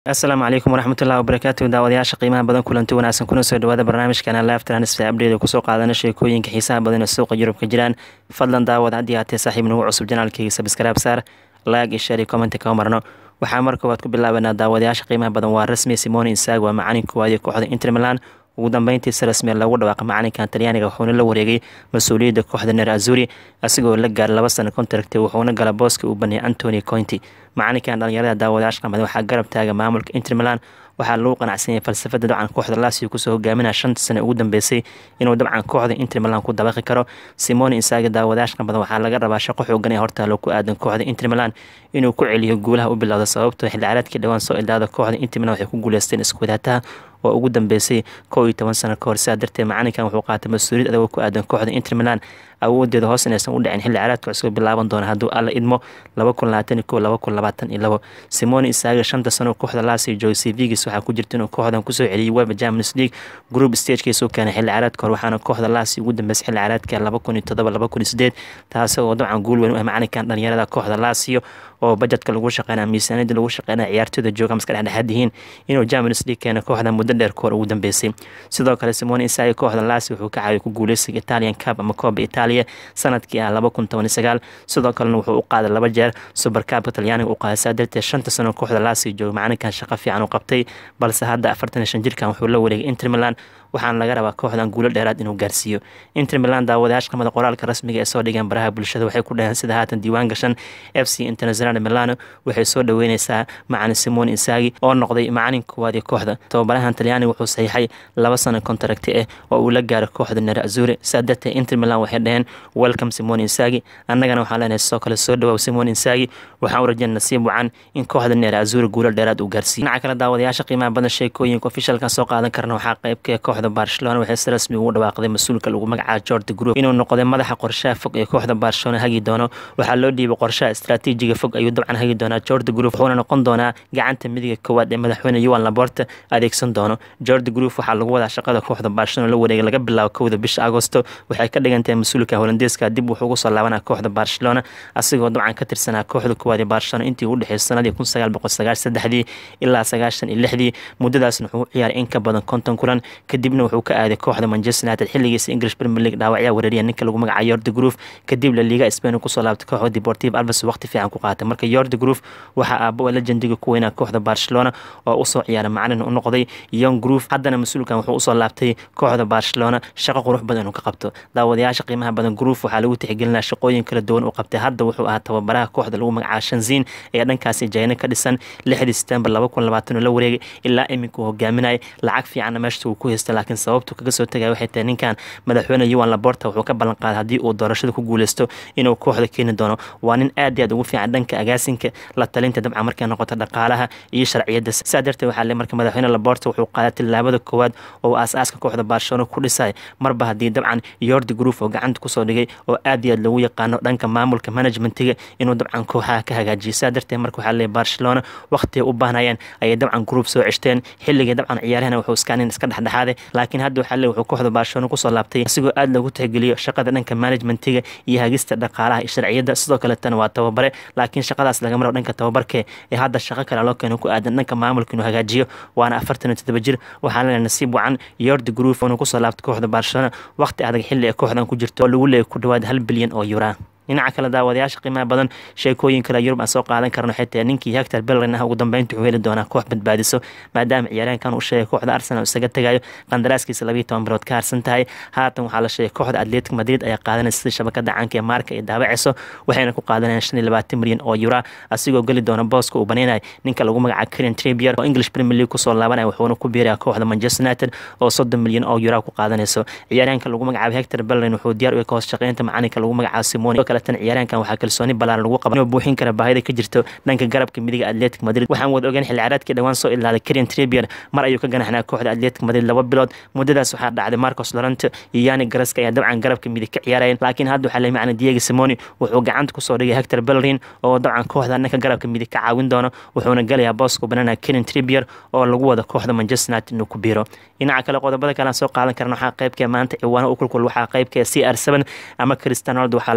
asalaamu calaykum waraxmatullahi wabarakaatu daawadayaasha qiimaha badan kulanti wanaagsan kuna soo dhawaada barnaamijkana live transfer update kusoo qaadana sheekooyinka xiisaha badan ee suuqa yurub ka jiraan fadlan daawad haddii haatee saaxiib nagu cusub janaalkayga sabskraib saar laag iyo share iyo commenti kama marno waxaa mar koowaad ku bilaabanaa daawadayaasha qiimaha badan waa rasmi simone insag waa macalin koowaad ee kooxda inter milan ugu dambeyntii si rasmiya loogu dhawaaqa macalinkan talyaaniga wuxuuna la wareegay mas-uuliyadda kooxda ner azuri asigoo la gaaray laba sano contract wuxuuna gala booska uu baneeyay antony cointi macalinkan dhalinyarada daawadayaasha qamada waxaa garab taaga maamulka inter milan waxaa lagu qanacsan yahay falsafada dabcan kooxda lasio kusoo hogaaminaya shanta sane ugu dambeysay inuu dabcan kooxda inter milan ku dabaqi karo simone insaaga daawadayaasha qamada waxaa laga rabaa shaqo xoogan ee hortaalo ku aadan kooxda inter milan inuu ku celiyo guulaha u bilowda sababtoo xilli ciyaareedkii dhowaan soo ildaada kooxda inter milan waxay ku guuleysteen iskuwadaataha oo ugu dambeysay kow iyo toban sano kahor sidaa darteed macalinkan wuxuu qaatay mas-uuliyad adagoo ku aadan kooxda inter milan awoodeeda hoos inaysan u dhicin xilli ciyaareedka cusub bilaaban doona hadduu alla idmo laba kun labaatan iyo kow laba kun labaatan iyo labo simone isaaga shanta sano kooxda lasio joogay cvgis waxaa ku jirta inuu kooxdan kusoo celiyay weba champions league group stagekiisuu keenay xilli ciyaareedka hor waxaana kooxda lasio ugu dambeysay xilli ciyaareedka laba kun iyo toddoba laba kun iyo sideed taasi oo dabcan guul weyn u ah macalinkan dhalinyarada kooxda lasio oo bajetka lagu shaqeynaya miisaaniyadda lagu shaqeynaya ciyaartooyda jooga maska dhexdhexaad yihiin inuu champions league keena kooxda muddo dheer kahor ugu dambeysay sidoo kale simone isaaga kooxda lasio wuxuu ka caawiyay ku guuleysiga italian cup ama kooba italia sanadkii ah laba kun toban iyo sagaal sidoo kalena wuxuu u qaaday laba jeer super cupka talyaaniga u qaaday saa darteed shanta sano kooxda lasio jooga macalinkan shaqo fiican u qabtay balse hadda afartan iyo shan jirkan wuxuu la wareegay inter milan waxaana laga rabaa kooxdan guulo dheeraad inuu gaarsiiyo inter milan daawadayaasha qamada qoraalka rasmiga ee soo dhigeen baraha bulshada waxay ku dhaheen sida haatan diiwaan gashan f c international milano waxay soo dhaweyneysaa macalin simone insagi oo noqday macalin koowaad ee kooxda tababarahan talyaaniga wuxuu saxiixay laba sano kontaragti ah oo uu la gaaray kooxda nere azure saa darteed inter milan waxay dhaheen welcome simone insagi annagana waxaan leenahay sidoo kale soo dhawaaw simone insagi waxaan u rajeyna nasiib wacan in kooxda nere azure guulo dheeraad uu gaarsiiyo dhinaca kale daawadayaasha qiimaha badan sheekooyinka ofishalkan soo qaadan karna waxaa qeybka kooxda barcelona waxay si rasmi ugu dhawaaqday mas-uulka lagu magacaabo jordi group inuu noqday madaxa qorshaha fog ee kooxda barcelona hagi doono waxaa loo dhiibay qorshaha istaraatiijiga fog ayuu dabcan hagi doonaa jordi group wuxuuna noqon doonaa gacanta midiga koowaad ee madaxweyne yuan laborta adeegsan doono jordi group waxaa lagu wadaa shaqada kooxda barcelona la wareegay laga bilaabo kowda bisha agosto waxay ka dhigantahay mas-uulka holandeeska dib wuxuu ugu soo laabanaa kooxda barcelona asigoo dabcan ka tirsanaa kooxda koowaad ee barcelona intii u dhexeysay sanadii kun sagaal boqol sagaashan saddexdii ilaa sagaashan iyo lixdii muddadaasna wuxuu u ciyaaray in ka badan konton kulan kadibna wuxuu ka aaday kooxda manchester united xilligiisa english premier league dhaawacyaa weerariya ninka lagu magacayo yordi groove kadib la liiga spain kusoo laabtay kooxda deportive alves waqti fiican ku qaatay marka yordi groove waxaa aabo legendiga ku weynaa kooxda barcelona oo usoo ciyaaray macalin u noqday young groove haddana mas-uulkan wuxuu usoo laabtay kooxda barcelona shaqo qurux badan inuu ka qabto daawadayaasha qiimaha badan groove waxaa lagu tixgelinaya shaqooyin kala duwan u qabtay hadda wuxuu ahaa tababaraha kooxda lagu magacaabo shanzin ee dhankaasi jayna ka dhisan lixdii september laba kun labaatan oo la wareegay ilaa iminka uu hogaaminayay lacag fiicanna meeshta uu ku haystay laakiin sababtu kaga soo tagay waxay tahay ninkan madaxweyne yuan laborta wuxuu ka ballan qaaday haddii uu doorashada ku guuleysto inuu kooxda keeni doono waa nin aad iyo aad ugu fiican dhanka agaasinka la talinta dabcan markay noqoto dhaqaalaha iyo sharciyadda saa darteed waxaa le marka madaxweyne laborta wuxuu qaaday tillaabada koowaad oo aas-aaska kooxda barcelona ku dhisay marba haddii dabcan yordi group oo gacanta kusoo dhigay oo aad iyo aad lagu yaqaano dhanka maamulka managementiga inuu dabcan kooxaha ka hagaajiyo saa darteed marka waxaa le barcelona waqtiga u baahnayeen ayay dabcan group soo ceshteen xilligii dabcan ciyaarahana wuxuu iskaanin iska dhexdhexaaday laakiin hadda waxaa le wuxuu kooxda barcelona kusoo laabtay asigoo aad loogu tixgeliyo shaqada dhanka managementiga iyo hagista dhaqaalaha iyo sharciyadda sidoo kaletana waa tababare laakiin shaqadaas laga maro dhanka tababarke ee hadda shaqo kale loo keeno ku aadan dhanka maamulka inuu hagaajiyo waana afartan iyo toddoba jir waxaa leenahay nasiib wacan yordi group inuu kusoo laabtay kooxda barcelona waqti adag xilli ee kooxdan ku jirto oo lagu leeyay ku dhawaad hal bilyan oo yuraa dhinaca kale daawadayaasha qiimaha badan sheekooyin kale yurub aan soo qaadan karno xitaa ninkii hector bellerin ah ugu dambeynta wuxuu heli doonaa koox badbaadiso maadaama ciyaaryahankan uu sheegay kooxda arsenal isaga tagayo qandaraaskiisa labiiyo toban bilood ka harsan tahay haatan waxaa la sheegay kooxda atletic madrid ayaa qaadanaysa sida shabakada caanka ee maarka ay daabaceyso waxayna ku qaadanayaan shan iyo labaatan milyan oo yura asigoo geli doona booska uu baneynayo ninka lagu magacaabo karen tribier oo english premier league kusoo laabanaya wuxuuna ku biiraya kooxda manchester united oo soddon milyan oo yura ku qaadanayso ciyaaryahanka lagu magacaabo hector bellerin wuxuu diyaar u yahay ka hoos shaqeynta macalinka lagu magacaabo simoni kaletan ciyaaryahankan waxaa kalsooni balaaran lagu qaba inuu buuxin kara baahida ka jirto dhanka garabka midiga atletic madrid waxaan wada ogeyn xilli ciyaareedkii dhawaan soo ilaalay karen tribier mar ayuu ka ganaxnaa kooxda atletic madrid laba bilood muddadaas waxaa dhacday marcos lorente iyo yani garaska ayaa dabcan garabka midig ka ciyaarayeen laakiin hadda waxaa leey macna diego simoni wuxuu gacanta kusoo dhigay hector bellerin oo dabcan kooxda dhanka garabka midig ka caawin doono wuxuuna galayaa booska banana karen tribier oo lagu wada kooxda manchester united inuu ku biiro dhinaca kale qodobada kale aan soo qaadan karna waxaa qaybkee maanta ciwaano u kulkul waxaa qaybkee c r seven ama cristiano ronaldo waxaa la sheegay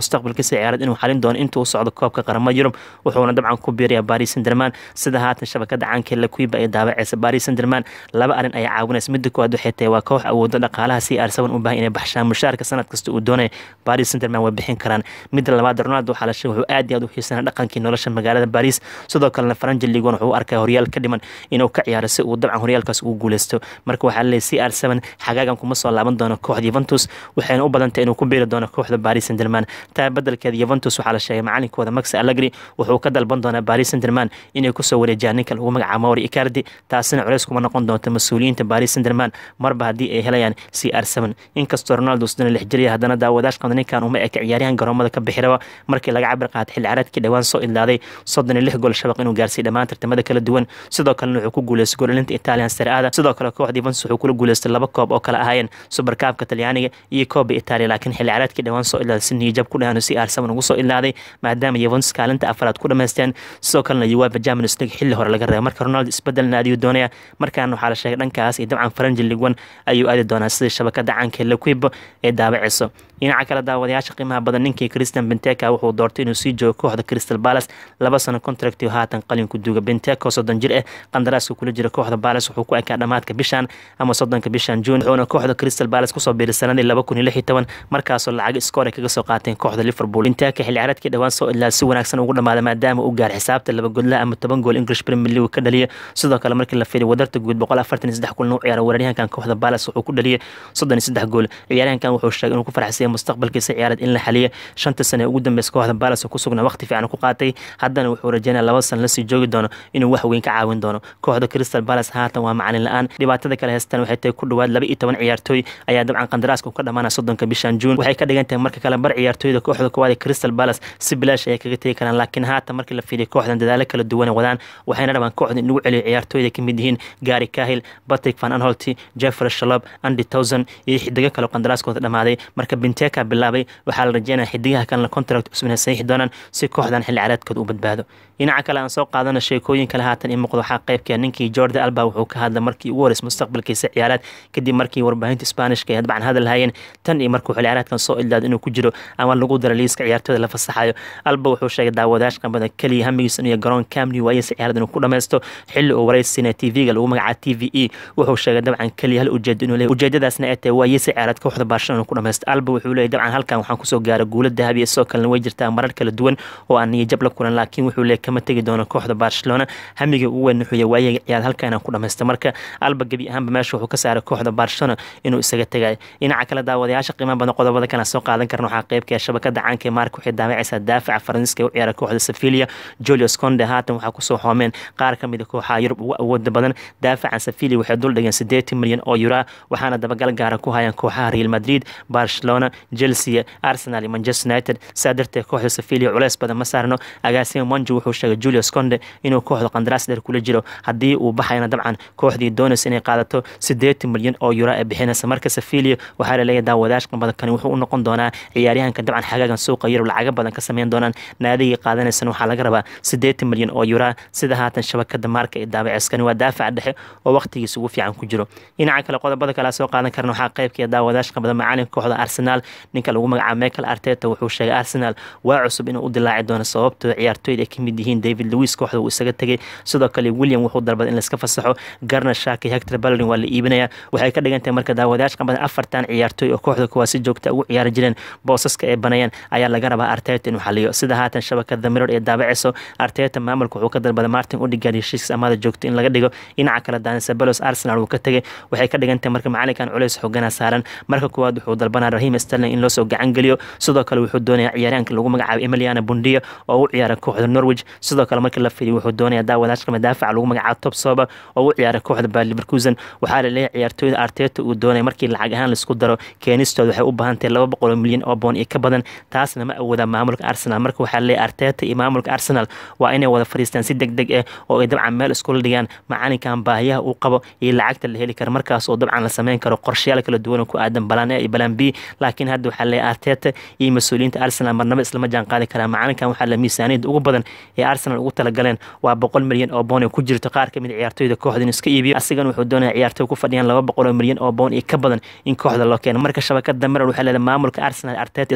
mustaqbalkiisa ciyaareed inuu xalin doono intuu socdo koobka qaramada yurub wuxuuna dabcan ku biiraya baris sanderman sida haatan shabakada caanka lakuiba ay daawaceysa baris sanderman laba arrin ayaa caawinaysa midda koowaad waxay tahay waa koox awoodo dhaqaalaha si arsaban u baahan inay baxshaan mushaarka sanad kasta uu doonaya baris sanderman way bixin karaan midda labaad ronaldo waxaa la sheegay wuxuu aad iyo aad u xiisanaa dhaqankii nolosha magaalada baris sidoo kalena faranji ligon wuxuu u arkaya horyaal ka dhiman inuu ka ciyaaro si uu dabcan horyaalkaas ugu guuleysto marka waxaa laleeyahy c r seven xagaagan kuma soo laaban doono kooxda yuventus waxayna u badantay inuu ku biiri doono kooxda baris sanderman taa bedelkeeda yuventus waxaa la sheegay macalinkooda max allegri wuxuu ka dalban doonaa baris sanderman inay kusoo wareejiyaan ninka lagu magacaabo mauri icardi taasina culeys kuma noqon doonto mas-uuliyiinta baris sanderman marba haddii ay helayaan c r seven inkastoo ronaldo sidana lix jiriya haddana daawadaashka ninkan uma eka ciyaaryahan garoomada ka bixiraba markii laga cabir qaatay xilli ciyaareedkii dhowaan soo ilaaday soddon iyo lix gool shabaq inuu gaarsiiy dhammaan tartamada kala duwan sidoo kalena wuxuu ku guuleystay goolalinta italian seraada sidoo kale kooxda yuventus wuxuu kula guuleystay laba koob oo kale ahaayeen subarkaabka talyaaniga iyo kooba italia laakiin xilli ciyaareedkii dhowaan soo ilaaday si niyajab ku dhahan c r seven ugu soo ilaaday maadaama yuventus kaalinta afaraad ku dhamaysteen sidoo kalena uefa champions league xilli hore laga reebay marka ronaldo isbedelna ayuu doonaya markaana waxaa la sheegay dhankaas iyo dabcan faranji ligwan ayuu aadi doonaa sida shabakada caanka lequibo ee daabaceyso dhinaca kale daawadayaasha qiimaha badan ninkii christian benteka wuxuu doortay inuu sii joogo kooxda crystal palace laba sano contract haatan qalinku duuga benteka soddon jir ah qandaraaska kula jira kooxda palace wuxuu ku ekaa dhamaadka bishan ama soddonka bishan juun wuxuuna kooxda crystal palace kusoo biiray sanadii laba kun iyo lix iyo toban markaasoo lacag iskoor ay kaga soo qaateen kooxda liverpool benteka xilli ciyaareedkii dhowaan soo ilaa si wanaagsan ugu dhamaaday maadaama uu gaar xisaabta laba godla ama toban gool english premier league ka dhaliya sidoo kale markii la fiiriy wadarta guud boqol afartan iyo saddex kulan u ciyaara weeraryahankan kooxda palace wuxuu ku dhaliyay soddon iyo saddex gool ciyaaryahankan wuxuu sheegay inuu ku faraxsaya mustaqbalkiisa ciyaareed in la xaliya shanta sane ee ugu dambeysa kooxda palace oo ku sugnaa waqti fiican ku qaatay haddana wuxuu rajeynaya laba san lasii joogi doono inuu wax weyn ka caawin doono kooxda crystal palace haatan waa macalin la-aan dhibaatada kale heystaan waxay tahay ku dhowaad laba iyo toban ciyaartooy ayaa dabcan qandaraaska ka dhamaanaya soddonka bishan juun waxay ka dhigan tahay marka kale bar ciyaartooyda kooxda koowaad ee crystal palace si bilaash ayay kaga tegi karaan laakiin haatan markii la fiiriyo kooxdan dadaalo kala duwan wadaan waxayna rabaan kooxda in lagu celiyo ciyaartooyda kamid yihiin gary kahil patrick van anholti jeffrey shalob andy towson iyo xidigo kale qandaraaskooda dhamaaday marka binteka bilaabay waxaa la rajeynaya xidigaha kalena contract cusub inay saxiixi doonaan si kooxdan xilli ciyaareedkooda u badbaado dhinaca kale aan soo qaadano sheekooyin kale haatan in muuqdo waxaa qaybka ninkii jordi alba wuxuu ka hadlay markii ugu horeysay mustaqbalkiisa ciyaareed kadib markii warbaahinta sbaanishka ay dabcan hadal hayeen tan iyo markuu xilli ciyaareedkan soo ildaado inuu ku jiro ama lagu daro liiska ciyaartooyda la fasaxayo alba wuxuu sheegay daawadayash qambada keliya hamigiisa inuu garoon camni waayeysa ciyaarad inuu ku dhameysto xilli uu wareysiinaya tv-ga lagu magacaabo t v e wuxuu sheegay dabcan keliya hal ujeedo inuu leeyahy ujeedadaasna ay tahay waayeysa ciyaarad kooxda barcelona inuu ku dhameysto alba wuxuu leeyahy dabcan halkan waxaan kusoo gaaray guulo dahabiya sidoo kalena way jirtaa marar kala duwan oo aan niyajab la kulan laakiin wuxuu leeyahy kama tegi doono kooxda barcelona hamiga ugu weyn wuxuu yahay waayaga ciyaar halkan inaan ku dhameysto marka alba gebi ahaanba meesha wuxuu ka saaray kooxda barcelona inuu isaga tegayo dhinaca kale daawadayaasha qiimaha badan qodobada kale soo qaadan karna waxaa qaybka shabakada caanka ee maarka waxay daawacaysaa daafaca faransiiska ee u ciyaara kooxda sevilia julius conde haatan waxaa kusoo hoomeen qaar ka mid a kooxaha yurub ugu awooda badan daafacan sevilia waxay dul dhigeen siddeetan milyan oo yura waxaana dabagal gaara ku hayaan kooxaha real madrid barcelona chelsea arsenal iyo manchester united saa darteed kooxda sevilia culeys badan ma saarno agaasima monji wuxuu sheegay julius conde inuu kooxda qandaraas dheer kula jiro haddii uu baxayna dabcan kooxdii doonaysa inay qaadato siddeetan milyan oo yura ee bixinaysa marka sevilia waxaa laleeyahay daawadayash qambada kani wuxuu u noqon doonaa ciyaaryahanka dabcan xagaagan suuqa yurub lacaga badan ka sameyn doonaan naadigii qaadanaysan waxaa laga rabaa siddeetan milyan oo yura sida haatan shabakada maarka ee daabaceskani waa daafaca dhexe oo waqtigiisa ugu fiican ku jiro dhinaca kale qodobada kale soo qaadan karna waxaa qaybkii daawadayash qambada macalinka kooxda arsenal ninka lagu magacaabo michael arteta wuxuu sheegay arsenal waa cusub inuu u dilaaci doono sababtoo ciyaartooyda ay kamid yihiin david lewis kooxda uu isaga tegay sidoo kale william wuxuu dalbaday in laiska fasaxo garner shaki hector ballerin waa la iibinaya waxay ka dhigan tahay marka daawadayash qambada afartan ciyaartooy oo kooxda kuwaa si joogta ugu ciyaari jireen boosaska ay banayaan ayaa laga rabaa arteta inuu xaliyo sida haatan shabakada miror ee daabaceyso arteta maamulka wuxuu ka dalbaday martin udigaard heshiiska amaada joogto in laga dhigo dhinaca kale danisabelos arsenal uu ka tegay waxay ka dhigan tahay marka macalinkan culeys xoogana saaran marka kuwaad wuxuu dalbanaya rahim sterling in loosoo gacan geliyo sidoo kale wuxuu doonaya ciyaaryahanka lagu magacaabo emiliana bundia oo u ciyaara kooxda norwich sidoo kale markii la fidiyo wuxuu doonaya daawadaashka daafaca lagu magacaabo top soba oo u ciyaara kooxda bayer leverkusen waxaa la leeyahay ciyaartooyda arteta uu doonaya markii lacag ahaan laisku daro keenistooda waxay u baahan tahay laba boqol oo milyan oo boon iyo ka badan taasna ma awoodaa maamulka arsenal marka waxaa leeyahay arteta iyo maamulka arsenal waa inay wada fadhiistaan si deg deg ah oo ay dabcan meel iskula dhigaan macalinkan baahiyaha uu qabo iyo lacagta la heli karo markaas oo dabcan la sameyn karo qorshayaal kala duwan oo ku aadan balaan a iyo balaan b laakiin hadda waxaa leeyahay arteta iyo mas-uuliyiinta arsenal marnaba islama jaan qaadi karaa macalinkan waxaa la miisaaniyada ugu badan ee arsenal ugu talagaleen waa boqol milyan oo boon ee ku jirto qaar kamid ciyaartooyda kooxda inuu iska iibiyo asigan wuxuu doonaya ciyaartooy ku fadhiyaan laba boqol oo milyan oo boon iyo ka badan in kooxda loo keeno marka shabakada mirar waxay leedahay maamulka arsenal arteta iskama war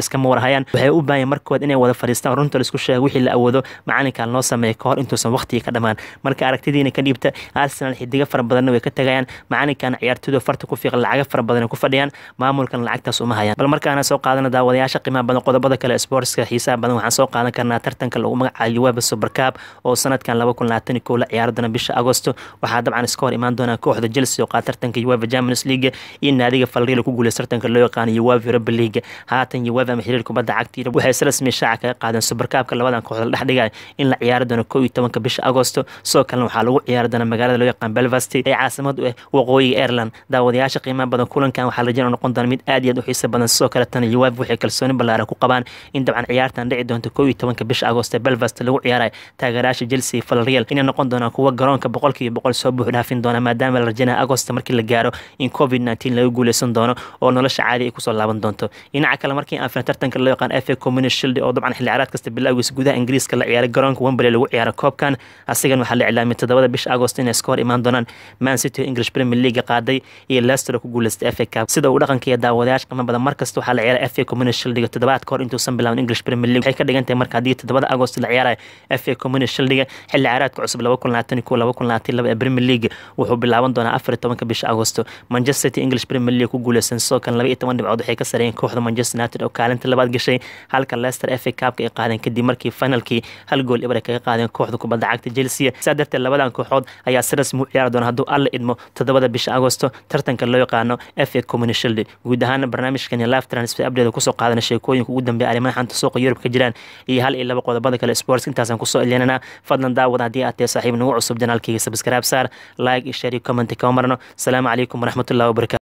marhayaan waxay u baahan markood inay wada fadhiistaan runta laisku sheega wixii la awoodo macalinkan loo sameeya kahor intuusan waqtigii ka dhammaan marka aragtidiina ka dhiibta arsenal xidiga fara badanna way ka tagayaan macalinkan ciyaartooyda farta ku fiiqan lacaga fara badan ku fadhiyaan maamulkan lacagtaas uma hayaan bal markaana soo qaadana daawadayaasha qiimaha badan qodobada kale sportska xiisaha badan waxaan soo qaadan karnaa tartanka lagu magacaabo uweba supercab oo sanadkan laba kun labaatan iyo kow la ciyaari doona bisha agosto waxaa dabcan iska hor imaan doonaa kooxda chelsea oo qaad tartanka uweba champions league iyo naadiga falriil ku guuleysta tartanka loo yaqaano uweba europa league haatan uweba ama xiriir kubadda cagta waxay si rasmi shaaca kaga qaadeen supercabka labadan kooxda la dhex dhigaya in la ciyaari doono kow iyo tobanka bisha agosto sidoo kalena waxaa lagu ciyaari doona magaalada loo yaqaan belfast ee caasimad u ah waqooyiga ireland daawadayaasha qiimaha badan kulankan waxaa rajeen noqon doona mid aad iyo aad u xiisa badan sidoo kale tan uweb waxay kalsooni ballaaran ku qabaan in dabcan ciyaartan dhici doonto kow iyo tobanka bisha agosto belfast lagu ciyaarayo taageerayaasha chelsea falreal inay noqon doonaan kuwa garoonka boqolkiiba boqol soo buux dhaafin doona maadaama la rajaynaya agosto markii la gaaro in covid nteen laga guuleysan doono oo nolosha caadi ay kusoo laaban doonto dhinaca kale markii aan filan tartanka loo yaqaan fa community shield oo dabcan xilli ciyaareed kasta bilowgiisa gudaha ingiriiska la ciyaaray garoonka wembley lagu ciyaaro koobkan asigan waxaa la iclaamiyay toddobada bisha agosto inay iska hor imaan doonaan man city oo english premier league qaaday iyo leicester oo ku guuleystay fa cup sida uu dhaqankiiyo daawadayaasha qiimo badan markasta waxaa la ciyaaray fa community shieldiga toddobaad kahor intuusan bilaabin english premier league waxay ka dhigan tahay marka haddii toddobada agosto la ciyaarayo fa community shieldiga xilli ciyaareedka cusub laba kun labaatan iyo kow laba kun labaatan laba ee premier league wuxuu bilaaban doonaa afar iyo tobanka bisha agosto manchester city english premier league ku guuleysan sidoo kale laba iyo toban dhibcood waxay ka sareeyeen kooxda manchester united oo kaalinta labaad gashay halka leicester fa cupka ay qaadeen kadib markii finalkii hal gool ibar ay kaga qaadeen kooxda kubadda cagta chelsea sidaa darteed labadan kooxood ayaa si rasmi u ciyaari doona hadduu alla idmo toddobada bisha agosto tartanka loo yaqaano fa community shield guud ahaana barnaamijkan iyo live transfer update kusoo qaadana sheekooyinka ugu dambeeya arrimaha xanta suuqa yurub ka jiraan iyo hal iyo laba qodobada kale sports intaasaan kusoo elyanana fadlan daawad haddii aad tahay saaxiib nagu cusub janaalkayga subscribe saar like iyo share iyo comment kama marno asalaamu calaykum waraxmatullahi wabarakatu